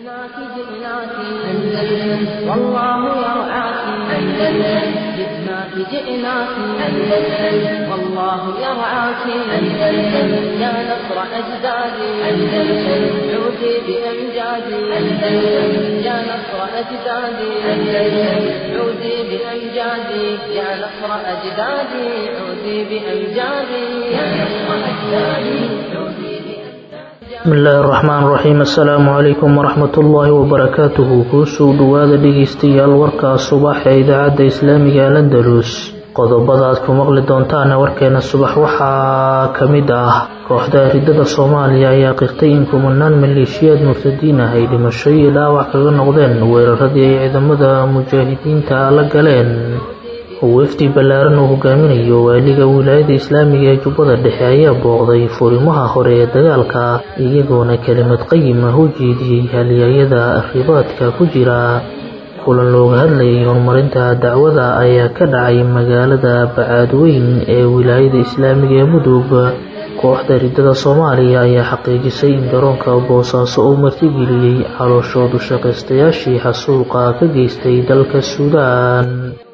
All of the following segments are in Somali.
جئناك جئناك أندلس والله يرعاك أندلس جئناك جئناك أندلس والله يرعاك أندلس يا نصر أجدادي أندلس عودي بأمجادي أندلس يا نصر أجدادي أندلس عودي بأمجادي يا نصر أجدادي عودي بأمجادي يا نصر أجدادي عودي bismillaahi raxmaan raxiim assalaamu calaykum waraxmatullaahi wabarakaatuhu kuusoo dhowaada dhegeystayaal warkaa subax ee idaacadda islaamiga alandalus qodobada aad ku maqli doontaana warkeena subax waxaa ka mid ah kooxda ridada soomaaliya ayaa qirtay in kumanaan maleeshiyaad murtadiin ah ay dhimasho iyo dhaawac kaga noqdeen weeraradii ay ciidamada mujaahidiinta la galeen wefdi ballaaran uu hogaaminayo waaliga wilaayada islaamiga ee jubbada dhexe ayaa booqday furimaha hore ee dagaalka iyagoona kelimad qayim ah u jeediyey halyaayada ribaadka ku jira kulan looga hadlayay horumarinta dacwada ayaa ka dhacay magaalada bacaadweyn ee wilaayada islaamiga ee mudug kooxda ridada soomaaliya ayaa xaqiijisay in garoonka boosaaso uu martigeliyey calooshoodu shaqaystayaashii xasuuqa ka geystay dalka suudaan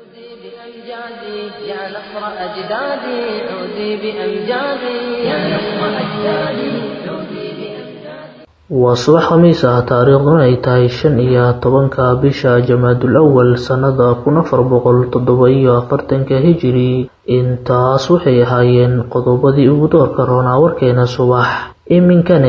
بأمجادي يا نصر أجدادي عودي بأمجادي يا نصر أجدادي عودي بأمجادي waa subax khamiis ah taariikhduna ay tahay shan iyo tobanka bisha jamaadul awal sannada kun afar boqol toddoba iyo afartanka hijiri intaas waxay ahaayeen qodobadii ugu doorka roonaa warkeena subax iminkana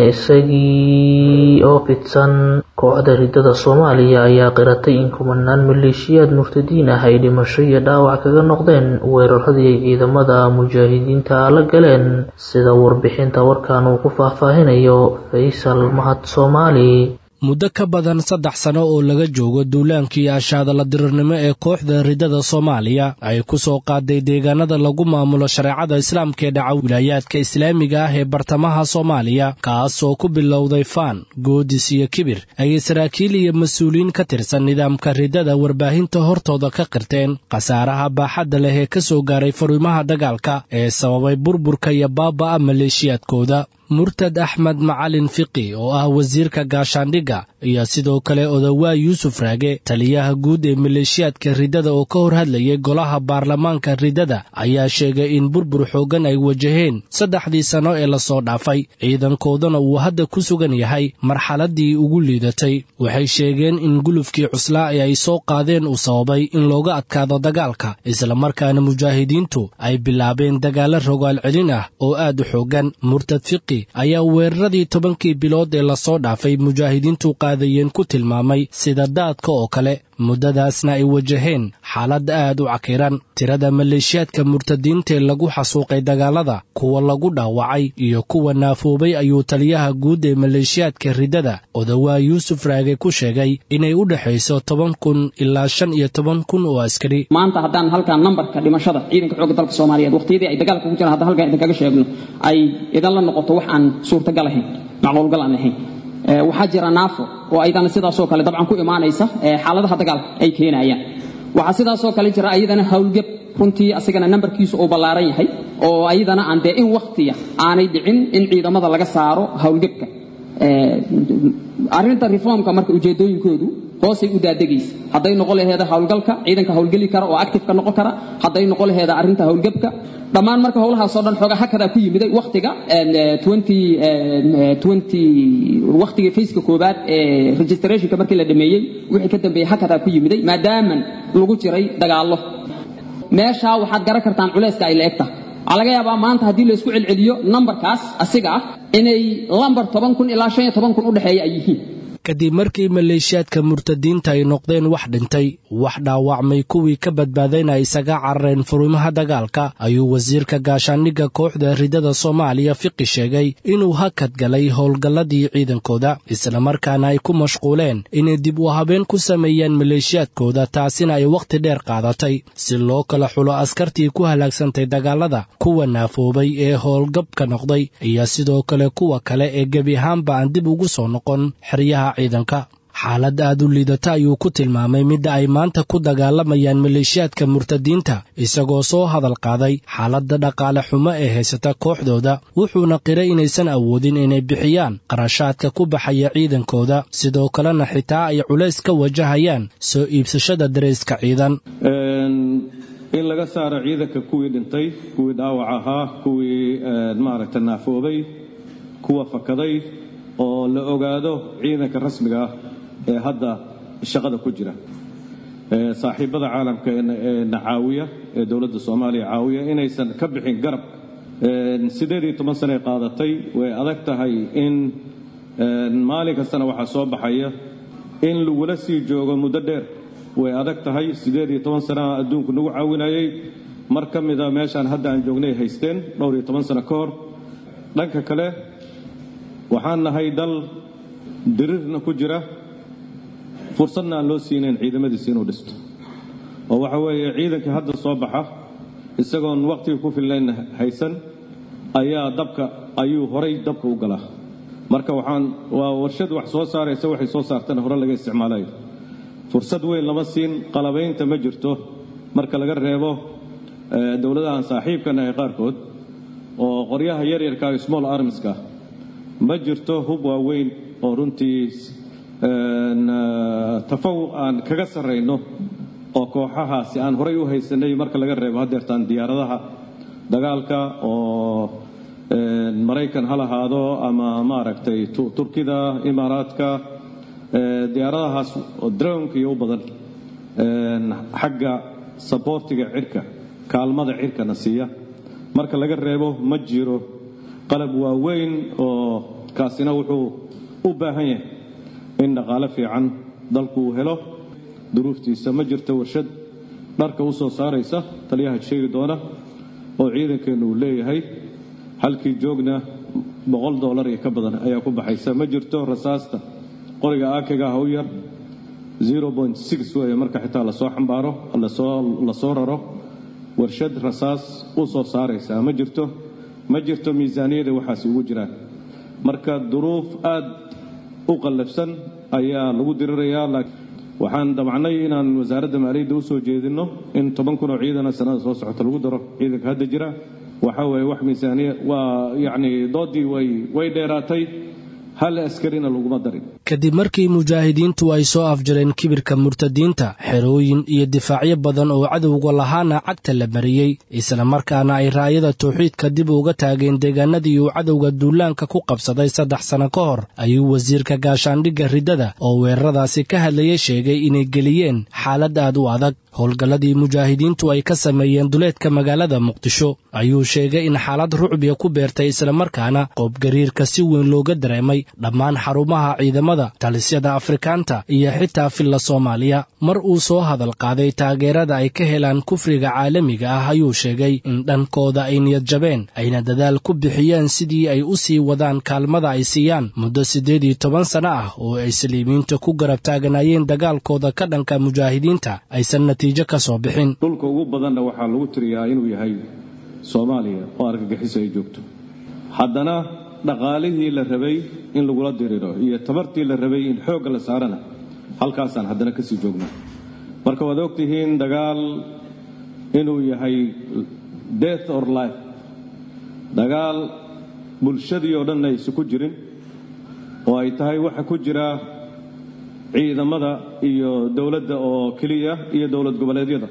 isagii oo fidsan kooxda ridada soomaaliya ayaa qiratay in kumanaan maleeshiyaad murtadiin ah ay dhimasho iyo dhaawac kaga noqdeen weeraradii ay ciidamada mujaahidiinta la galeen sida warbixinta warkan uu ku faahfaahinayo faysal mahad soomaali muddo ka badan saddex sano oo laga joogo duulaankii ashaadala dirirnimo ee kooxda ridada soomaaliya ay ku soo qaaday deegaanada lagu maamulo shareecada islaamka ee dhaca wilaayaadka islaamiga ah ee bartamaha soomaaliya kaas oo ku bilowday faan goodis iyo kibir ayay saraakiil iyo mas-uuliyiin ka tirsan nidaamka ridada warbaahinta hortooda ka qirteen khasaaraha baaxadda leh ee ka soo gaaray fariimaha dagaalka ee sababay burburka iyo baaba'a maleeshiyaadkooda murtad axmed macalin fiqi oo ah wasiirka gaashaandhigga iyo sidoo kale odawaa yuusuf raage taliyaha guud ee maleeshiyaadka riddada oo ka hor hadlayay golaha baarlamaanka riddada ayaa sheegay in burbur xooggan ay wajaheen saddexdii sanno ee lasoo dhaafay ciidankoodana uu hadda ku sugan yahay marxaladdii ugu liidatay waxay sheegeen in gulufkii cuslaa ee ay soo qaadeen uu sababay in looga adkaado dagaalka islamarkaana mujaahidiintu ay bilaabeen dagaalla rogaal celin ah oo aad u xooggan murtad fiqi ayaa weeraradii tobankii bilood ee lasoo dhaafay mujaahidiintu qaadayeen ku tilmaamay sida daadka oo kale muddadaasna ay wajaheen xaalad aad u cakiran tirada maleeshiyaadka murtadiintaee lagu xasuuqay dagaalada kuwa lagu dhaawacay iyo kuwa naafoobay ayuu taliyaha guud ee maleeshiyaadka riddada odawaa yuusuf raage ku sheegay inay u dhexayso toban kun ilaa shan iyo toban kun oo askari maanta haddaan halkan nambarka dhimashada ciidanka xoogga dalka soomaaliyeed waqtiyadii ay dagaalka ku jiraan hadda halkan idinkaga sheegno ay idan la noqoto wax aan suurtagal ahayn macquulgal aan ahayn waxaa jira naafo oo ayadana sidaasoo kale dabcan ku imaanaysa xaaladaha dagaalka ay keenayaan waxaa sidaasoo kale jira ayadana howlgab runtii asigana nambarkiisu uu ballaaran yahay oo ayadana aan dee in wakhtiya aanay dhicin in ciidamada laga saaro howlgabka arrinta reformka marka ujeedooyinkoodu hoosay u daadegaysa hadday noqon laheeda howlgalka ciidanka howlgeli kara oo actifeka noqon kara hadday noqon laheeda arrinta howlgabka dhammaan marka howlahaasoo dhan xoogaa hakadaa ku yimiday wakhtiga wakhtiga fayska koowaad ee registrationka markii la dhameeyey wixii ka dambeeyey hakadaa ku yimiday maadaaman lagu jiray dagaallo meeshaa waxaad garan kartaan culayska ay la eg tahay waxaa laga yaabaa maanta haddii laysku celceliyo nambarkaas asiga ah inay lambar toban kun ilaa shan iyo toban kun u dhexeeya ay yihiin kadib markii maleeshiyaadka murtadiinta ay noqdeen wax dhintay wax dhaawacmay kuwii ka badbaadayna ay isaga carareen furimaha dagaalka ayuu wasiirka gaashaandhigga kooxda ridada soomaaliya fiqi sheegay inuu hakad galay howlgalladii ciidankooda islamarkaana ay ku mashquuleen inay dib u habeen ku sameeyaan maleeshiyaadkooda taasina ay wakhti dheer qaadatay si loo kala xulo askartii ku halaagsantay dagaalada kuwa naafoobay ee howlgabka noqday iyo sidoo kale kuwa kale ee gebi ahaanba aan dib ugu soo noqon xeryaha ciidanka xaalad aad u liidata ayuu ku tilmaamay midda ay maanta ku dagaalamayaan maleeshiyaadka murtadiinta isagoo soo hadal qaaday xaaladda dhaqaale xumo ee haysata kooxdooda wuxuuna qiray inaysan awoodin inay bixiyaan qarashaadka ku baxaya ciidankooda sidoo kalena xitaa ay culays ka wajahayaan soo iibsashada darayska ciidan in laga saaro ciidanka kuwii dhintay kuwii dhaawac ahaa kuwii maaragta naafoobay kuwa fakaday oo la ogaado ciidanka rasmiga ah ee hadda shaqada ku jira saaxiibada caalamka ee na caawiya ee dowladda soomaaliya caawiya inaysan ka bixin garab siddeed iyo toban sane qaadatay way adag tahay in maalin kastana waxaa soo baxaya in lagula sii joogo muddo dheer way adag tahay siddeed iyo toban sana adduunku nagu caawinayay mar ka mida meeshaan hadda aan joognay haysteen dhowr iyo toban sano ka hor dhanka kale waxaan nahay dal dirirna ku jira fursadna aan loo siinayn ciidamadiisa inuu dhisto oo waxa weeye ciidankii hadda soo baxa isagoon wakhtiga ku fillayn haysan ayaa dabka ayuu horay dabka u galaa marka waxaan waa warshad wax soo saaraysa waxay soo saartana hore laga isticmaalayo fursad weyn lama siin qalabaynta ma jirto marka laga reebo dowladahan saaxiibkana ee qaarkood oo qoryaha yaryarka small armska ma jirto hub waaweyn oo runtii tafaw aan kaga sarrayno oo kooxahaasi aan horay u haysanay marka laga reebo haddeertaan diyaaradaha dagaalka oo maraykan ha lahaado ama maaragtay turkida imaaraadka diyaaradahaas oo drownka iyo u badan xagga saboortiga cirka kaalmada cirkana siiya marka laga reebo ma jiro qalab waaweyn oo kaasina wuxuu u baahan yahay in dhaqaale fiican dalku uu helo duruuftiisa ma jirto warshad dharka u soo saaraysa taliyaha sheegi doona oo ciidankeennu uu leeyahay halkii joogna boqol dollar iyo ka badan ayaa ku baxaysa ma jirto rasaasta qoriga aakiga ah u yar weeye marka xitaa lasoo xambaaro lasoo raro warshad rasaas u soo saaraysaa ma jirto ma jirto miisaaniyada waxaasi ugu jiraan marka duruuf aad u qallafsan ayaa lagu dirirayaa waxaan damcnay inaan wasaaradda maaliyadda u soo jeedinno in toban kun oo ciidana sanada soo socota lagu daro ciidanka hadda jira waxa weeye wax miisaaniya waa yacni doodii way way dheeraatay hal askarina laguma darin kadib markii mujaahidiintu ay soo afjareen kibirka murtadiinta xerooyin iyo difaacyo badan oo cadowga lahaana cagta la mariyey islamarkaana ay raayada tawxiidka dib uga taageen deegaanadii uu cadowga duulaanka ku qabsaday saddex sano ka hor ayuu wasiirka gaashaandhigga riddada oo weeraradaasi ka hadlayay sheegay inay geliyeen xaalad aad u adag howlgalladii mujaahidiintu ay ka sameeyeen duleedka magaalada muqdisho ayuu sheegay in xaalad rucbiya ku beertay islamarkaana qoobgariirka si weyn looga dareemay dhammaan xarumaha ciidamada talisyada afrikaanta iyo xitaa filla soomaaliya mar uu soo hadal qaaday taageerada ay ka helaan kufriga caalamiga ah ayuu sheegay in dhankooda ay niyad jabeen ayna dadaal ku bixiyeen sidii ay u sii wadaan kaalmada ay siiyaan muddo siddeed iyo toban sano ah oo ay saliimiinta ku garab taaganaayeen dagaalkooda ka dhanka mujaahidiinta aysan natiijo ka soo bixin dhulka ugu badanna waxaa lagu tiriyaa inuu yahay soomaaliya oo argagixiso ay joogto haddana dhaqaalihii la rabay in lagula diriro iyo tabartii la rabay in xoogga la saarana halkaasaan haddana kasii joognaa marka waad ogtihiin dagaal inuu yahay death or life dagaal bulshadii oo dhan aysu ku jirin oo ay tahay waxa ku jira ciidamada iyo dowladda oo keliya iyo dowlad goboleedyada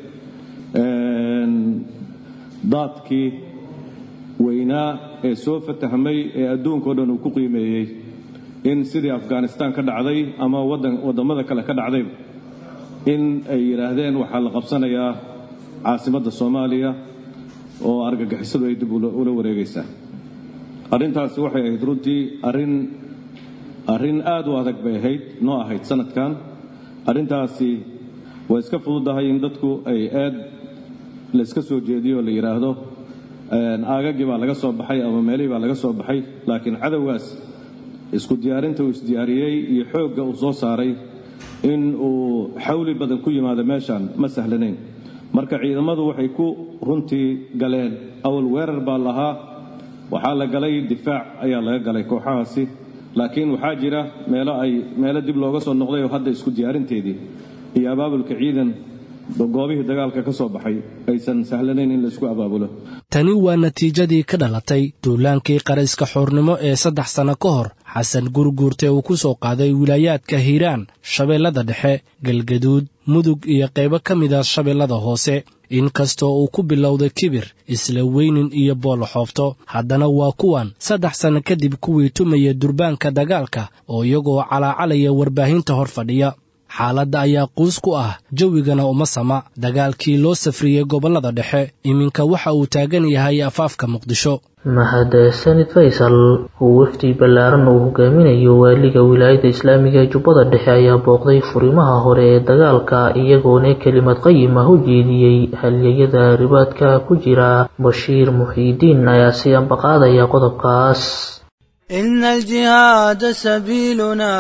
daadkii weynaa ee soo fatahmay ee adduunkao dhan uu ku qiimeeyey in sidii afghanistaan ka dhacday ama waddamada kale ka dhacdayba in ay yidhaahdeen waxaa la qabsanayaa caasimadda soomaaliya oo argagixisadu ay dib ula wareegaysaa arrintaasi waxay ahayd runtii arrin arrin aad u adag bay ahayd noo ahayd sanadkan arrintaasi way iska fududahay in dadku ay aad layska soo jeediyo oo la yidhaahdo aagagii baa laga soo baxay ama meelihii baa laga soo baxay laakiin cadowgaas isku diyaarinta uu isdiyaariyey iyo xoogga uu soo saaray in uu xawli badan ku yimaado meeshaan ma sahlanayn marka ciidamadu waxay ku runtii galeen awal weerar baa lahaa waxaa la galay difaac ayaa laga galay kooxahaasi laakiin waxaa jira meelo ay meelo dib looga soo noqday oo hadda isku diyaarinteedii iyo abaabulka ciidan goobihii dagaalka ka soo baxay aysan sahlanayn in laisku abaabulo tani waa natiijadii ka dhalatay duulaankii qarayska xoornimo ee saddex sanno ka hor xasan gurguurte uu ku soo qaaday wilaayaadka hiiraan shabeellada dhexe galgaduud mudug iyo qaybo ka mida shabeellada hoose inkastoo uu ku bilowday kibir isla weynin iyo booloxoofto haddana waa kuwan saddex sanno kadib kuwii tumaya durbaanka dagaalka oo iyagoo calaacalaya warbaahinta hor fadhiya xaaladda ayaa quus ku ah jawigana uma sama dagaalkii loo safriyey gobollada dhexe iminka waxa uu taagan yahay afaafka muqdisho mahadsanid faysal uu wafdi ballaaran uu hogaaminayo waaliga wilaayadda islaamiga ee jubbada dhexe ayaa booqday furimaha hore ee dagaalka iyagoona kelimad qayim ah u jeediyey halyayada ribaadka ku jira bashiir muxiidiin ayaa si ambaqaadaya qodobkaas إن الجهاد سبيلنا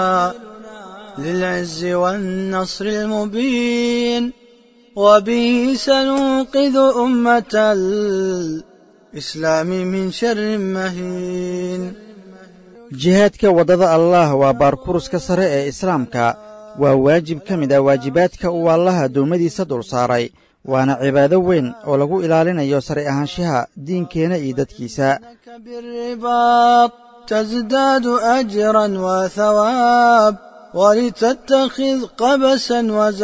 للعز والنصر المبين وبه سننقذ أمة الإسلام من شر مهين jihaadka waddada allaah waa baarkuruska sare ee islaamka waa waajib ka mid ah waajibaadka uu allaah addoommadiisa dul saaray waana cibaado weyn oo lagu ilaalinayo sare ahaanshaha diinkeenna iyo dadkiisa بالرباط تزداد أجرا وثواب ولتتخذ قبسا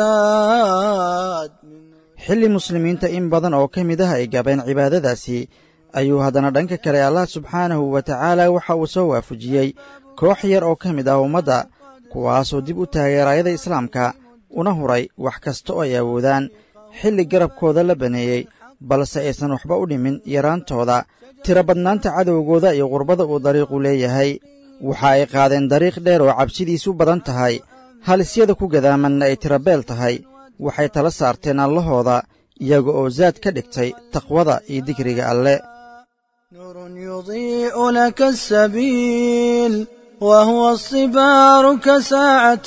وزاد xilli muslimiinta in badan oo ka mid ah ay gabeen cibaadadaasi ayuu haddana dhanka kale allah subxaanahu wa tacaala waxa uu soo waafajiyey koox yar oo ka mid ah ummadda kuwaasoo dib u taagay raayada islaamka una huray wax kasta oo ay awoodaan xilli garabkooda la baneeyey balse aysan waxba u dhimin yaraantooda tiro badnaanta cadowgooda iyo qurbada uu dariiqu leeyahay waxa ay qaadeen dariiq dheer oo cabsidiisu badan tahay halisyada ku gadaamanna ay tirabeel tahay waxay tala saarteen allahooda iyaga oo zaad ka dhigtay taqwada iyo digriga alle نور يضيء لك السبيل وهو الصبار كساعة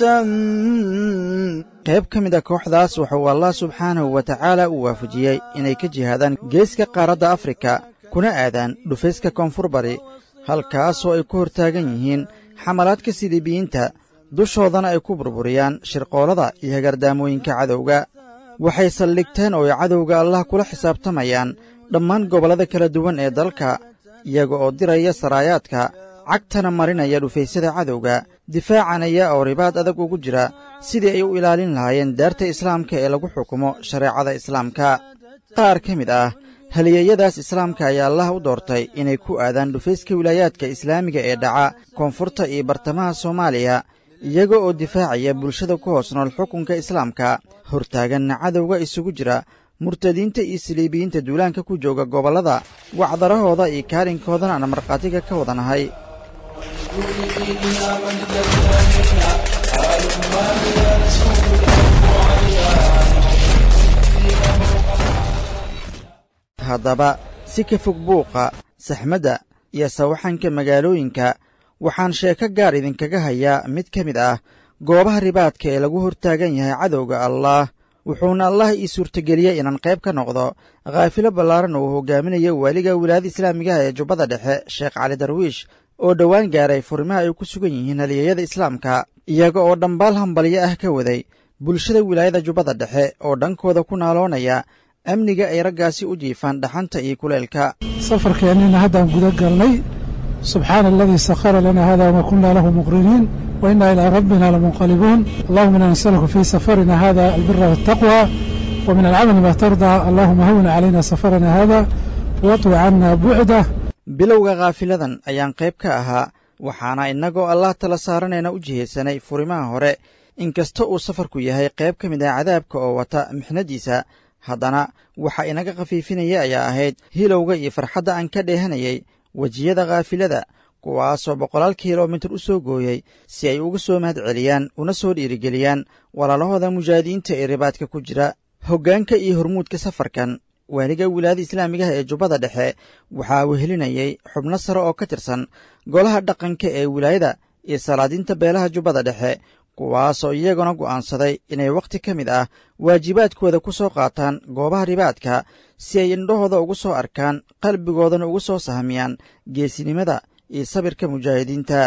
qayb ka mid a kooxdaas wuxuu allah subxaanahu wa tacaala uu waafajiyey inay ka jihaadaan geeska qaaradda afrika kuna aadaan dhufayska koonfur bari halkaasoo ay ku hortaagan yihiin xamalaadka siliibiyiinta dushoodana ay ku burburiyaan shirqoolada iyo hagardaamooyinka cadowga waxay saldhigteen oo ay cadowga allah kula xisaabtamayaan dhammaan gobollada kala duwan ee dalka iyaga oo diraya saraayaadka cagtana marinaya dhufaysyada cadowga difaacanaya oo ribaad adag ugu jira sidii ay u ilaalin lahaayeen daarta islaamka ee lagu xukumo shareecada islaamka qaar ka mid ah halyeeyadaas islaamka ayaa allah u doortay inay ku aadaan dhufayska wilaayaadka islaamiga ee dhaca koonfurta iyo bartamaha soomaaliya iyaga oo difaacaya bulshada ku hoos nool xukunka islaamka hortaaganna cadowga isugu jira murtadiinta iyo saliibiyiinta duulaanka ku jooga gobollada wacdarahooda iyo kaalinkoodana aan markhaatiga ka wadanahay haddaba si ka fog buuqa saxmadda iyo sawaxanka magaalooyinka waxaan sheeko gaar idinkaga hayaa mid ka mid ah goobaha ribaadka ee lagu hortaagan yahay cadowga allaah wuxuuna allah ii suurtageliyey inaan qayb ka noqdo khaafilo ballaaran uu hogaaminayo waaliga wilaayada islaamigaha ee jubbada dhexe sheekh cali darwiish oo dhowaan gaaray furimaha ay ku sugan yihiin halyeeyada islaamka iyaga oo dhambaal hambalyo ah ka waday bulshada wilaayada jubbada dhexe oo dhankooda ku naaloonaya amniga ay raggaasi u jiifaan dhaxanta iyo kuleelka safarkeennina haddaan guda galnay subxaana aladii sakhara lana hada wama kunna lahu muqriniin wa inna ilaa rabbina lamunqalibuun allahuma inaa nasaluka fii safarina hada albira waltaqwa wa min alcamali ma tardaa allahuma hawin calayna safarana hada watwi canna bucdah bilowga khaafiladan ayaan qayb ka ahaa waxaana innagoo allah tala saaranayna u jihaysanay furimaha hore inkasta uu safarku yahay qayb ka mid ah cadaabka oo wata mixnadiisa haddana waxa inaga khafiifinaya ayaa ahayd hilowga iyo farxadda aan ka dheehanayay wejiyada khaafilada kuwaasoo boqolaal kilomitir u soo gooyey si ay uga soo mahad celiyaan una soo dhiirigeliyaan walaalahooda mujaahidiinta ee ribaadka ku jira hoggaanka iyo hormuudka safarkan waaliga wilaayada islaamigaha ee jubbada dhexe waxaa wehelinayay xubno sare oo ka tirsan golaha dhaqanka ee wilaayada iyo salaadiinta beelaha jubbada dhexe kuwaasoo iyaguna go'aansaday inay wakhti ka mid ah waajibaadkooda ku soo qaataan goobaha ribaadka si ay indhahooda ugu soo arkaan qalbigoodana ugu soo sahmiyaan geesinimada iyo sabirka mujaahidiinta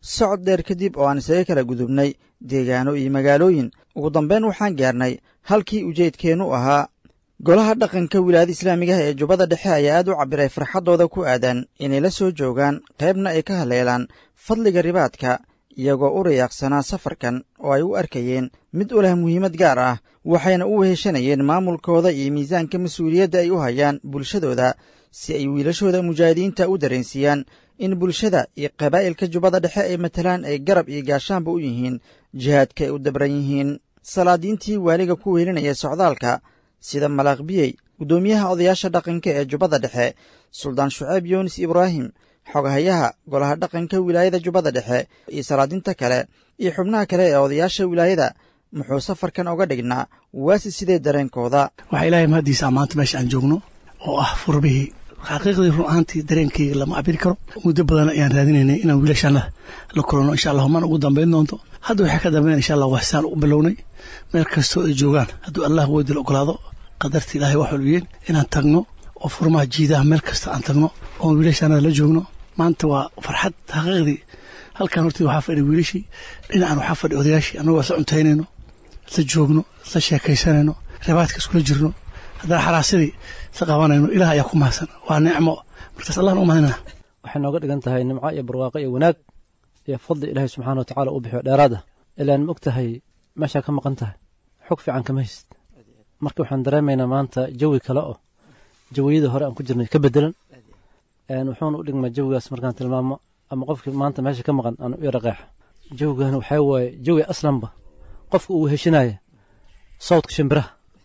socod dheer kadib oo aan isaga kala gudubnay deegaano iyo magaalooyin ugu dambayn waxaan gaarnay halkii ujeedkeennu ahaa golaha dhaqanka wilaayada islaamigaha ee jubbada dhexe ayaa aad u cabbiray farxaddooda ku aadan inay la soo joogaan qaybna ay ka haleelaan fadliga ribaadka iyagoo u rayaaqsanaa safarkan oo ay u arkayeen mid u leh muhiimad gaar ah waxayna u weheshanayeen maamulkooda iyo miisaanka mas-uuliyadda ay u hayaan bulshadooda si ay wiilashooda mujaahidiinta u dareensiiyaan in bulshada iyo qabaa'ilka jubbada dhexe ay matalaan ay garab iyo gaashaanba u yihiin jihaadka ay u dabran yihiin salaadiintii waaliga ku weelinaya socdaalka sida malaaqbiyey guddoomiyaha odayaasha dhaqanka ee jubbada dhexe suldaan shuceyb yunis ibraahim xogahayaha golaha dhaqanka wilaayada jubbada dhexe iyo salaadinta kale iyo xubnaha kale ee odayaasha wilaayada muxuu safarkan oga dhignaa waasi sidee dareenkooda waxaa ilaahay mahaddiisaa maanta meesha aan joogno oo ah furbihii xaqiiqdii run ahaantii dareenkayga lama cabiri karo muddo badan ayaan raadinaynay inaan wiilashaana la kulanno insha allah mana ugu dambayn doonto hadda waxaa ka dambeyn insha allah waxsaan u bilownay meel kastoo ay joogaan hadduu allah woodil ogolaado qadarta ilaahay wax walbiyeen inaan tagno oo furmaha jiidaha meel kasta aan tagno oon wiilashaanada la joogno maanta waa farxad xaqiiqdii halkan hortii waxaa fadhi wiilashii dhinacan waxaa fadhi odayaashii annagoo isla cuntaynayno isla joogno isla sheekaysanayno ribaadka iskula jirno haddana xaraasadii isla qabanayno ilaah ayaa ku mahadsan waa nicmo markaas allahna u mahadinaa waxay nooga dhigan tahay nimco iyo barwaaqo iyo wanaag iyo fadli ilaahay subxaana wa tacaala u bixiyo dheeraad ah ilaan ma og tahay meeshaa ka maqan tahay xog fiican kama haysid marka waxaan dareemaynaa maanta jawi kale oo jawiyada hore aan ku jirnay ka bedelan wuxuuna u dhigmaa jawigaas markaan tilmaamo ama qofkii maanta meesha ka maqan aan u yara qeexa jawigan waxaa waaye jawi aslanba qofka uu heshinaya sawdka shimbiraha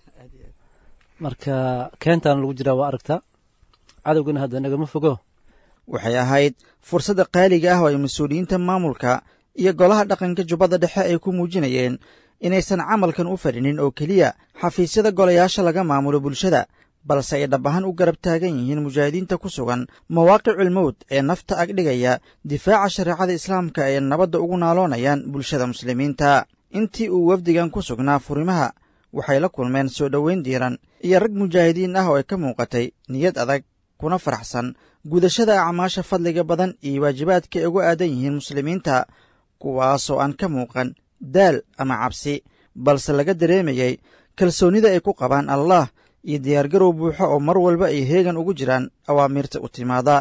marka keentaan lagu jiraa waa aragtaa cadowgana hadda nagama fogo waxay ahayd fursadda qaaliga ah oo ay mas-uuliyiinta maamulka iyo golaha dhaqanka jubbada dhexe ay ku muujinayeen inaysan camalkan u fadhinin oo keliya xafiisyada golayaasha laga maamulo bulshada balse ay dhab ahaan u garab taagan yihiin mujaahidiinta ku sugan mawaaqiculmowd ee nafta agdhigaya difaaca shareecada islaamka ay nabadda ugu naaloonayaan bulshada muslimiinta intii uu wafdigan ku sugnaa furimaha waxay la kulmeen soo dhoweyn diiran iyo rag mujaahidiin ah oo ay ka muuqatay niyad adag kuna faraxsan gudashada acmaasha fadliga badan iyo waajibaadka ay ugu aadan yihiin muslimiinta kuwaasoo aan ka muuqan daal ama cabsi balse laga dareemayey kalsoonnida ay ku qabaan allah iyo diyaargarow buuxo oo mar walba ay heegan ugu jiraan awaamiirta u timaada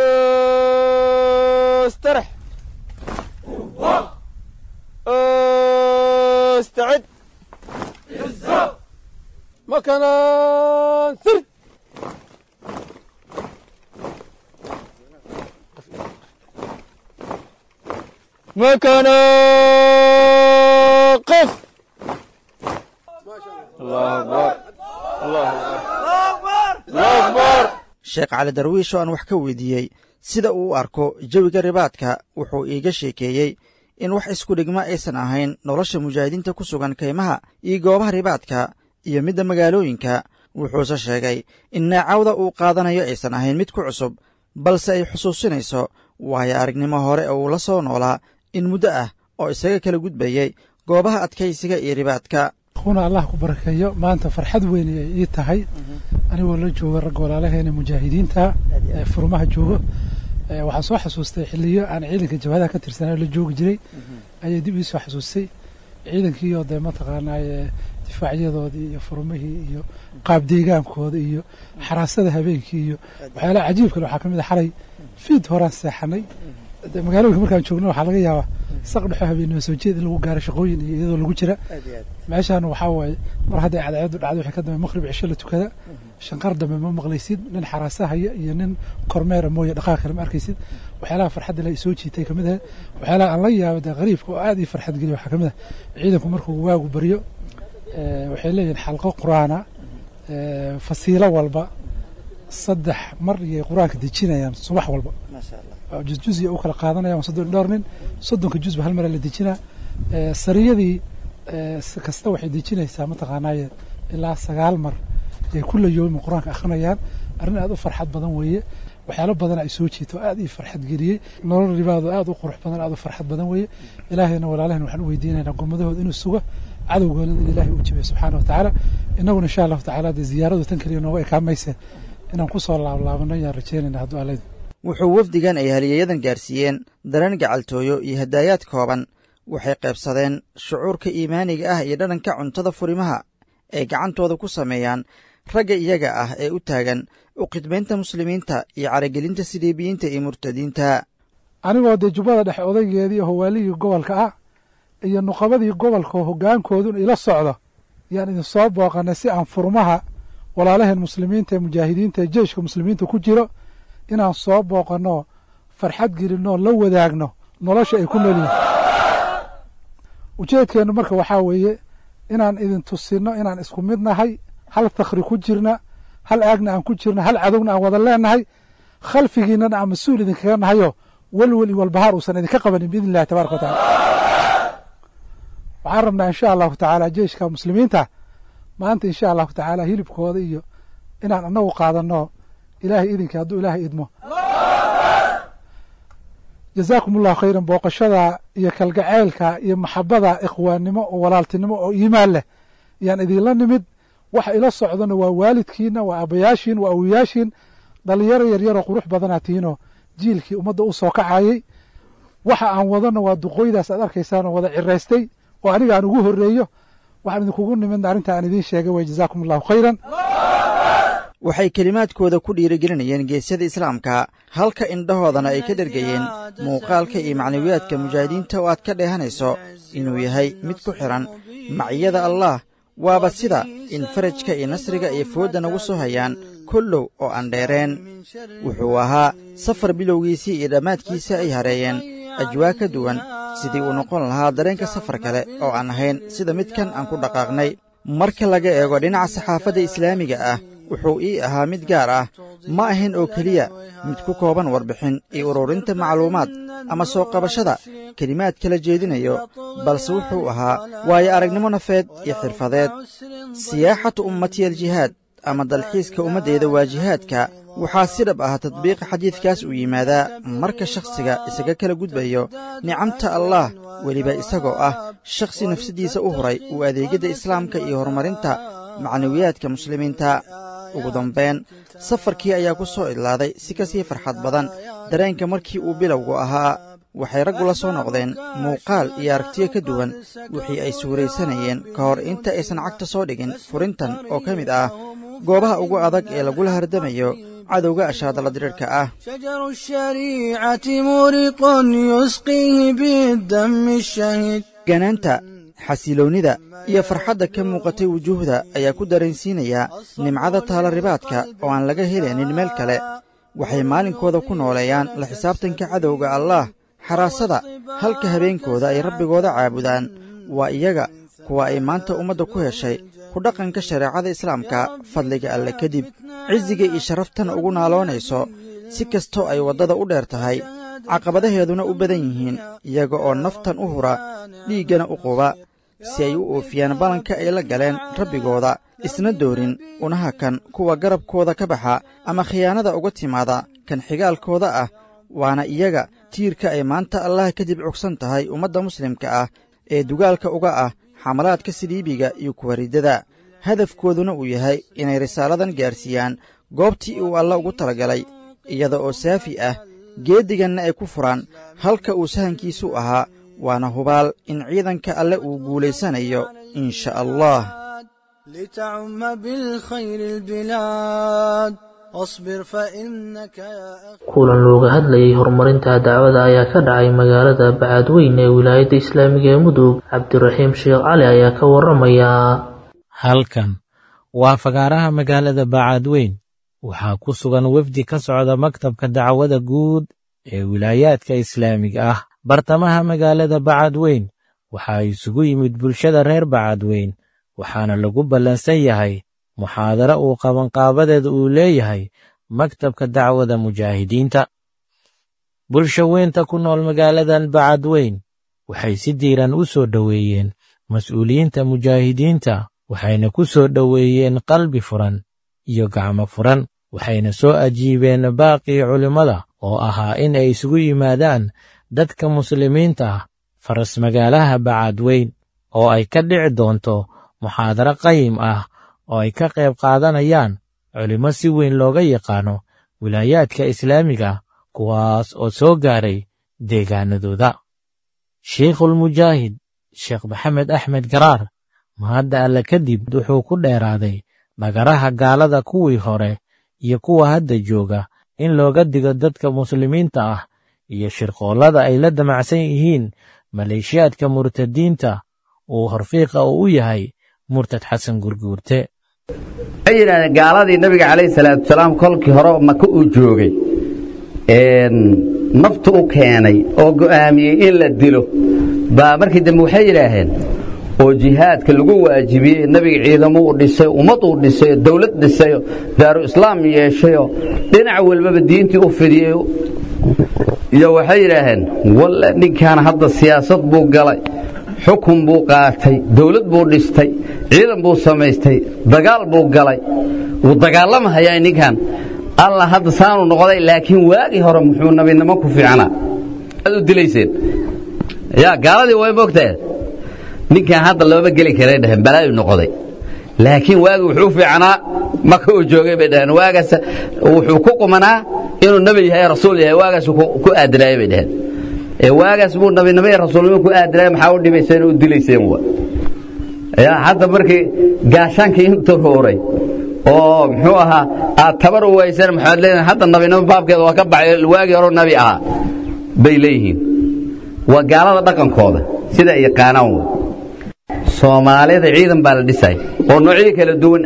مكانا قف الله أكبر الله أكبر الله أكبر sheekh cali darwiish oo aan wax ka weydiiyey sida uu u arko jawiga ribaadka wuxuu iiga sheekeeyey in wax isku dhigma aysan ahayn nolosha mujaahidiinta ku sugan kaymaha iyo goobaha ribaadka iyo midda magaalooyinka wuxuuse sheegay in neecawda uu qaadanayo aysan ahayn mid ku cusub balse ay xusuusinayso waayo aragnimo hore oo uu la soo noolaa in muddo ah oo isaga kala gudbayey goobaha adkaysiga iyo ribaadka kuna allah ku barakeeyo maanta farxad weyn ay ii tahay anigoo la jooga ragga walaalaheena mujaahidiinta ee furmaha joogo waxaan soo xasuustay xiliyo aan ciidanka jabhadaha ka tirsanay la joogi jiray ayay dib ii soo xasuustay ciidankiioo dee mataqaanaaye difaacyadoodii iyo furmihii iyo qaab deegaankooda iyo xaraasada habeenkii iyo waxyaalaha cajiibkale waxaa ka mid a xalay fiid horaan seexanay magaalooyinka markaan joogno waxaa laga yaabaa saq dhexo habeenimo soo jeed in lagu gaaro shaqooyin iyo iyadoo lagu jira meeshaan waxaa waaye mar hadday cadceedu dhacdo waxay ka dambe maqrib cisho la tukada shanqar dambe ma maqlaysid nin xaraasahaya iyo nin kormeera mooye dhaqaaq kale ma arkaysid waxyaalaha farxadda la soo jiitay kamid ah waxyaalaha aan la yaabo dee qariibka oo aad ii farxad geliya waxaa kamid ah ciidanku markuu waagu baryo waxay leeyihin xalqo qur-aana fasiilo walba saddex mar iyay qur-aanka dejinayaan subax walba jusjus u kala qaadanayaan soddon dhowr nin soddonka jusba hal mara la dejinaa sariyadii kasta waxay dejinaysaa mataqaanaaye ilaa sagaal mar ay kula yoomi qur-aanka akhrinayaan arrin aad u farxad badan weeye waxyaalo badan ay soo jiito aad ii farxad geliyey nolol ribaado aad u qurux badan aad u farxad badan weeye ilaahayna walaalaheen waxaan u weydiinaynaa gurmadahooda inuu sugo cadowgoona in ilaahay uu jibiyo subxaana wa tacaala innaguna insha allahu tacaala dee ziyaaradu tan keliya nooga ekaamayse inaan ku soo laablaabano ayaan rajeynayna hadduu aleyd wuxuu wafdigan ay haliyayadan gaarsiiyeen dareen gacaltooyo iyo hadaayaad kooban waxay qaybsadeen shucuurka iimaaniga ah iyo dhadhanka cuntada furimaha ay gacantooda ku sameeyaan ragga iyaga ah ee u taagan u khidmaynta muslimiinta iyo caragelinta sidiibiyiinta iyo murtadiinta anigoo dee jubbada dhexe odaygeedii howaalihii gobolka ah iyo nuqabadii gobolka hoggaankoodun ila socdo yaan idin soo booqannay si aan furmaha walaalaheen muslimiinta ee mujaahidiinta ee jeyshka muslimiinta ku jiro inaan soo booqanno farxad gelinoo la wadaagno nolosha ay ku nolyihin ujeedkeennu marka waxaa weeye inaan idin tusinno inaan isku mid nahay hal takhri ku jirna hal aagna aan ku jirna hal cadowna aan wada leenahay khalfigiinnana aan mas-uul idinkaga nahayo welwel iyo walbahaar uusan idinka qabanin biidn illahi tabaraka wa tacala waxaan rabnaa insha allahu tacaala jeyshka muslimiinta maanta insha allahu tacaala hilibkooda iyo inaan anagu qaadanno ilaahay idinkii hadduu ilaahay idmo jazaakum allahu khayran booqashada iyo kalgaceylka iyo maxabada ikhwaannimo oo walaaltinimo oo iimaan leh yaan idinla nimid waxa ila socdona waa waalidkiina waa aabbayaashiin waa awiyaashiin dhalinyaro yaryaroo qurux badanaa tihiinoo jiilkii ummadda u soo kacayey waxa aan wadana waa duqooydaas aad arkaysaanoo wada ciraystay oo aniga aan ugu horreeyo waxaan idinkugu nimidna arrinta aan idiin sheegay way jazaakum allahu khayran waxay kelimaadkooda ku dhiirigelinayeen geesyada islaamka halka indhahoodana ay ka dhergayeen muuqaalka iyo macnawiyaadka mujaahidiinta oo aad ka dheehanayso inuu yahay mid ku xidhan maciyada allaah waaba sida in farajka iyo nasriga ay foodda nagu soo hayaan kollow oo aan dheereen wuxuu ahaa safar bilowgiisii iyo dhammaadkiisa ay hareeyeen ajwaa ka duwan sidii uu noqon lahaa dareenka safar kale oo aan ahayn sida midkan aan ku dhaqaaqnay marka laga eego dhinaca saxaafadda islaamiga ah wuxuu ii ahaa mid gaar ah ma ahayn oo keliya mid ku kooban warbixin iyo ururinta macluumaad ama soo qabashada kelimaad kala jeedinayo balse wuxuu ahaa waayo aragnimo nafeed iyo xirfadeed siyaaxatu ummatiya aljihaad ama dalxiiska ummaddeeda waa jihaadka waxaa si dhab ah tadbiiqa xadiidkaas uu yimaadaa marka shakhsiga isaga kala gudbayo nicamta allaah weliba isagoo ah shakhsi nafsaddiisa u huray uu adeegyadda islaamka iyo horumarinta macnawiyaadka muslimiinta ugu dambayn safarkii ayaa ku soo idlaaday si ka sii farxad badan dareenka markii uu bilowgu ahaa waxay raggu la soo noqdeen muuqaal iyo aragtiyo ka duwan wixii ay suuraysanayeen ka hor inta aysan cagta soo dhigin furintan oo ka mid ah goobaha ugu adag ee lagula hardamayo cadowga ashaadala diriirka ah شجر الشريعة مورق يسقيه بالدم الشهيد ganaanta xasiloonnida iyo farxadda ka muuqatay wujuuhda ayaa ku dareensiinaya nimcada taalaribaadka oo aan laga helaynin meel kale waxay maalinkooda ku nooleeyaan la xisaabtanka cadowga allaah xaraasada halka habeenkooda ay rabbigooda caabudaan waa iyaga kuwa ay maanta ummadda ku heshay ku dhaqanka shareecada islaamka fadliga alle kadib cisiga iyo sharaftana ugu naaloonayso si kastoo ay waddada u dheer tahay caqabadaheeduna u badan yihiin iyaga oo naftan u hura dhiiggana u quba si ay u oofiyaan ballanka ay la galeen rabbigooda isna doorin unaha kan kuwa garabkooda ka baxa ama khiyaanada uga timaada kan xigaalkooda ah waana iyaga tiirka ay maanta allah kadib cugsan tahay ummadda muslimka ah ee dugaalka uga ah xamalaadka siliibiga iyo kuwa riddada hadafkooduna uu yahay inay risaaladan gaarsiiyaan goobtii uu alla ugu talagalay iyada oo saafi ah geeddiganna ay ku furaan halka uu sahankiisu ahaa waana hubaal in ciidanka alle uu guulaysanayo in sha allah لتعم بالخير البلاد واصبر فإنك يا أخي kulan looga hadlayay horumarinta dacwada ayaa ka dhacay magaalada bacadweyn ee wilaayadda islaamiga ee mudug cabdiraxiim sheekh cali ayaa ka waramaya halkan waa fagaaraha magaalada bacadweyn waxaa ku sugan wefdi ka socda maktabka dacwada guud ee wilaayaadka islaamiga ah bartamaha magaalada bacadweyn waxaa isugu yimid bulshada reer bacadweyn waxaana lagu ballansan yahay muxaadaro uu qabanqaabadeeda uu leeyahay maktabka dacwada mujaahidiinta bulsha weynta ku nool magaaladan bacadweyn waxay si diiran u soo dhoweeyeen mas'uuliyiinta mujaahidiinta waxayna ku soo dhoweeyeen qalbi furan iyo gacmo furan waxayna soo ajiibeen baaqii culimmada oo ahaa in ay isugu yimaadaan dadka muslimiinta ah faras magaalaha bacadweyn oo ay ka dhici doonto muxaadaro qayim ah oo ay ka qayb qaadanayaan culimmo si weyn looga yaqaano wilaayaadka islaamiga kuwaas oo soo gaaray deegaanadooda sheikhulmujaahid sheekh maxamed axmed garaar mahadda alle kadib wuxuu ku dheeraaday dhagaraha gaalada kuwii hore iyo kuwa hadda jooga in looga digo dadka muslimiinta ah iyo shirqoollada ay la damacsan yihiin maleeshiyaadka murtadiinta uu horfiiqa uu u yahay murtad xasan gurguurte waxay yidhahdeen gaaladii nabiga calayhi salaatu wasalaam kolkii hore maka uu joogay naftu u keenay oo go'aamiyey in la dilo baa markii dambe waxay yidhaaheen oo jihaadka lagu waajibiyey nebiga ciidamo uu dhisay ummad uu dhisayo dawlad dhisayo daaru islaam yeeshayo dhinac walbaba diintii u fidiyey iyo waxay yidhaaheen walle ninkan hadda siyaasad buu galay xukun buu qaatay dawlad buu dhistay ciidan buu samaystay dagaal buu galay wuu dagaalamahayaa ninkan alla hadda saanu noqday laakiin waagii hore muxuu nabinimo ku fiicnaa aad u dilayseen yaa gaaladii way mogtahe ninkan hadda looma geli karay dhaheen balaayu noqday laakiin waagi wuxuu fiicnaa maka uu joogay bay dhaheen waagaas wuxuu ku qumanaa inuu nebi yahay rasuul yahay waagaas ku aadinaayay bay dhaheen ee waagaas buu nabinimo iyo rasuulnimo ku aadinaayay maxaa u dhibayseen u dilayseen wa yaa hadda markii gaashaankii intuu rooray oo muxuu ahaa aad tabar u waysan maxaad leedahay hadda nabinimo baabkeeda waa ka baxay waagii hore nabi ahaa bay leeyihiin waa gaalada dhaqankooda sida ay yaqaanaan wey soomaalida ciidan baa la dhisay oo noocyo kala duwan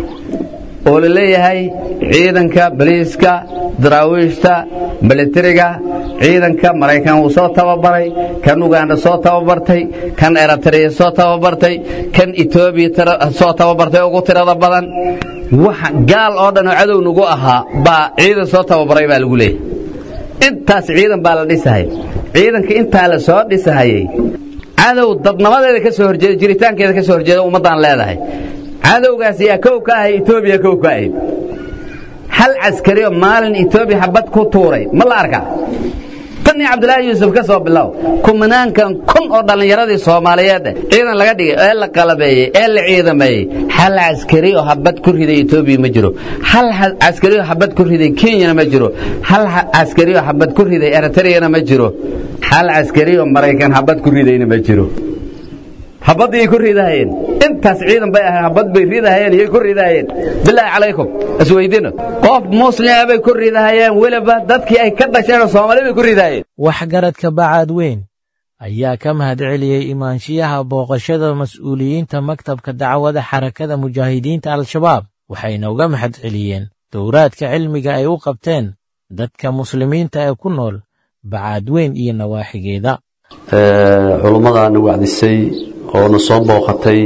oo la leeyahay ciidanka baliiska daraawiishta militariga ciidanka maraykan uu soo tababaray kan uganda soo tababartay kan eritrea soo tababartay kan etoobiya soo tababartay ugu tirada badan wax gaal oo dhan oo cadow nagu ahaa baa ciidan soo tababaray baa lagu leeyahay intaas ciidan baa la dhisahay ciidanka intaa la soo dhisahayay cadow dadnamadeeda ka soo horjeeda jiritaankeeda ka soo horjeeda ummaddaan leedahay cadowgaas yaa kow ka ahay etoobiya kow ka ahayd hal caskari oo maalin etoobiya xabad ku tuuray ma la arkaa tan iyo cabdilaahi yuusuf ka soo bilow kumanaankan kun oo dhallinyaradii soomaaliyeed ciidan laga dhigay ee la qalabeeyey ee la ciidameeyey hal caskari oo habad ku riday etoobiya ma jiro hal caskari oo habad ku riday kenyana ma jiro hal caskari oo habad ku riday eritreyana ma jiro hal caskari oo maraykan habad ku ridayna ma jiro habadii ku ridahayeen intaas ciidan bay ahayn habad bay ridahayeen iyay ku ridahayeen bilaahi calaykum isweydiino qof muslima bay ku ridahayeen weliba dadkii ay ka dhasheen oo soomaali bay ku ridahayeen waxgaradka bacaad weyn ayaa ka mahadceliyey imaanshiyaha booqashada mas'uuliyiinta maktabka dacwada xarakada mujaahidiinta al-shabaab waxayna uga mahadceliyeen dowraadka cilmiga ay u qabteen dadka muslimiinta ee ku nool bacaad weyn iyo nawaaxigeeda culummadaana wacdisay oo na soo booqatay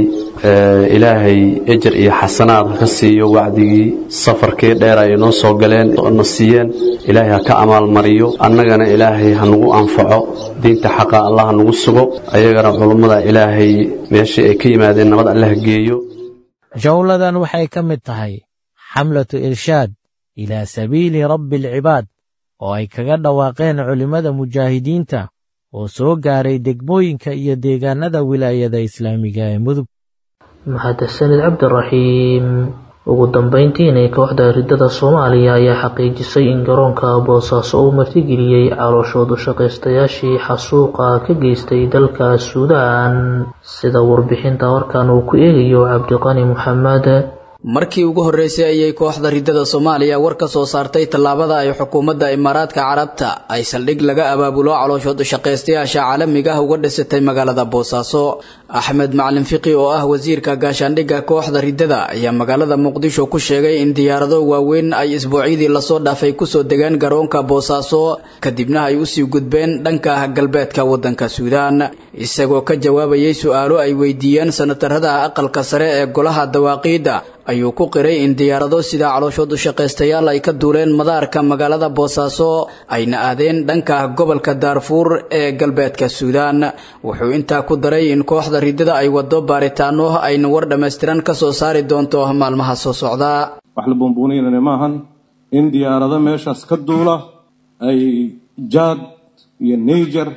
ilaahay ejer iyo xasanaad ha ka siiyo wacdigii safarkii dheer ay noo soo galeen na siiyeen ilaahay ha ka amaalmariyo annagana ilaahay ha nagu anfaco diinta xaqa allah ha nagu sugo ayagana culummada ilaahay meeshii ay ka yimaadeen nabad alle ha geeyo jawladan waxay ka mid tahay xamlatu irshaad ilaa sabiili rabbi alcibaad oo ay kaga dhawaaqeen culimmada mujaahidiinta oo soo gaaray degmooyinka iyo deegaanada wilaayada islaamiga ee mudug mahadsanid cabdiraxiim ugu dambeyntiina kooxda ridada soomaaliya ayaa xaqiijisay in garoonka boosaaso uu martigeliyey calooshood u shaqaystayaashii xasuuqa ka geystay dalka suudaan sida warbixinta warkan uu ku eegayo cabdiqani maxamed markii ugu horreysay ayay kooxda ridada soomaaliya war ka soo saartay tallaabada ay xukuumadda imaaraadka carabta ay saldhig laga abaabulo calooshood shaqaystayaasha caalamiga ah uga dhisatay magaalada boosaaso axmed macalin fiqi oo ah wasiirka gaashaandhigga kooxda ridada ayaa magaalada muqdisho ku sheegay in diyaarado waaweyn ay isbuucyadii lasoo dhaafay kusoo degaan garoonka boosaaso kadibna ay usii gudbeen dhanka galbeedka waddanka suudaan isagoo ka jawaabayay su-aalo ay weydiiyeen sanatarada aqalka sare ee golaha dawaaqiidda ayuu ku qiray in diyaarado sida calooshood u shaqaystayaal ay ka duuleen madaarka magaalada boosaaso ayna aadeen dhanka gobolka daarfuur ee galbeedka suudaan wuxuu intaa ku daray in kooxda ridada ay wado baaritaano ayna war dhammaystiran ka soo saari doonto maalmaha soo socda wax la buunbuunaynana maahan in diyaarado meeshaas ka duula ay jaad iyo niger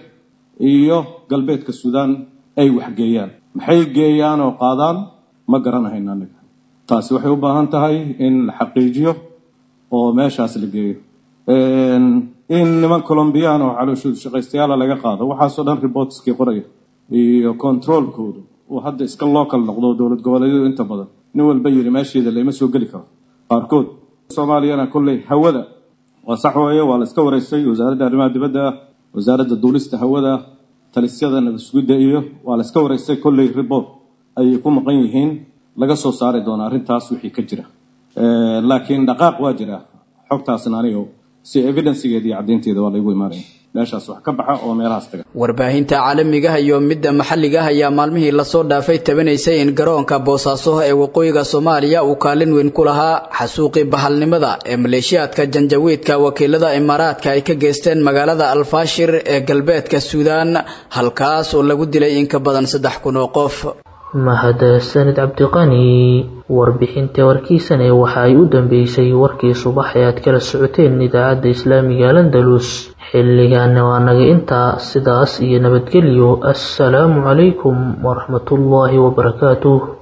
iyo galbeedka suudaan ay waxgeeyaan maxay geeyaan oo qaadaan ma garanahayna aniga taasi waxay u baahan tahay in la xaqiijiyo oo meeshaas la geeyo in niman colombiyaan oo calooshood shaqaystayaala laga qaado waxaasoo dhan reportskii qoraya iyo controolkoodu uu hadda iska local noqdo dowlad goboleedyadu inta badan nin walba yidhi meesheeda lama soo geli karo qaarkood soomaaliyana kolley hawada waa sax weeye waa la iska wareystay wasaaradda arrimaha dibadda ah wasaaradda duulista hawada talisyada nabadsugidda iyo waa la iska wareystay kolley report ayay ku maqan yihiin laga soo saari doona arrintaas wixii ka jira laakiin dhaqaaq waa jira xogtaasna aniga si evidencegeeda iyo caddaynteeda waa laygu imaanaya meeshaas wax ka baxa oo meelahaas taga warbaahinta caalamigaha iyo midda maxalliga ah ayaa maalmihii lasoo dhaafay tabanaysay in garoonka boosaaso ee waqooyiga soomaaliya uu kaalin weyn ku lahaa xasuuqii bahalnimada ee maleeshiyaadka janjawiidka wakiilada imaaraadka ay ka geysteen magaalada alfaashir ee galbeedka suudaan halkaas oo lagu dilay in ka badan saddex kun oo qof mahadsanid cabdiqani warbixinta warkiisane waxa ay u dambeysay warkii subax ee aad kala socoteen idaacadda islaamiga landalus xilligaana waa naga intaa sidaas iyo nabadgelyo assalaamu calaykum waraxmatullaahi wabarakaatuh